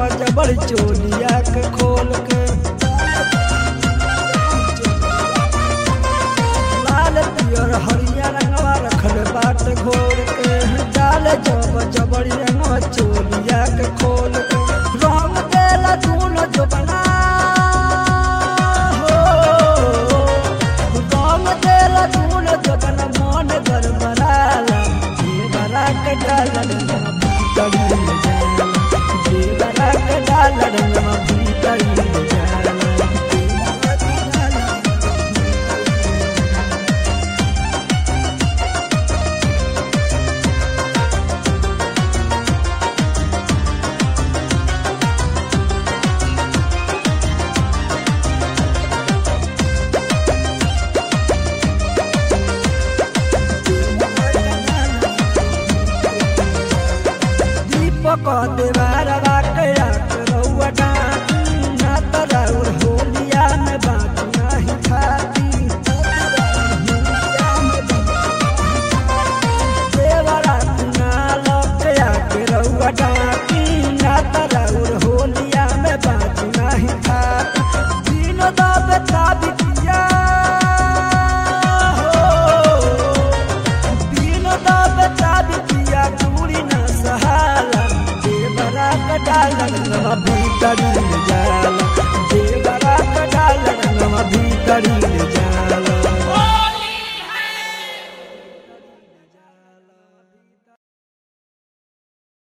जबर चोलिया के खोल के लाल पियर हरिया रंगवा रखल बाट घोर के डाल जब जबरी रंगवा चोलिया के खोल के रंग देला दूनो जो बना हो रंग देला दूनो जो बना मन गरबराला देवरा के डाला रंगवा भीतरी ले जाला देवरा के डाला रंगवा भीतरी ले जाला देवरा के डाला दीपक देवार बाकया करौआ डाकी ना तराउर होलिया में बात नाही खाती देवरा कुना लकया करौआ डाकी ना तराउर होलिया में बात नाही खाती दिन दाबे ताबी किया हो दिन दाबे ताबी किया दूरी न सहाला देवरा का डालन नवा भीतरी ले जाला देवरा का डालन नवा भीतरी ले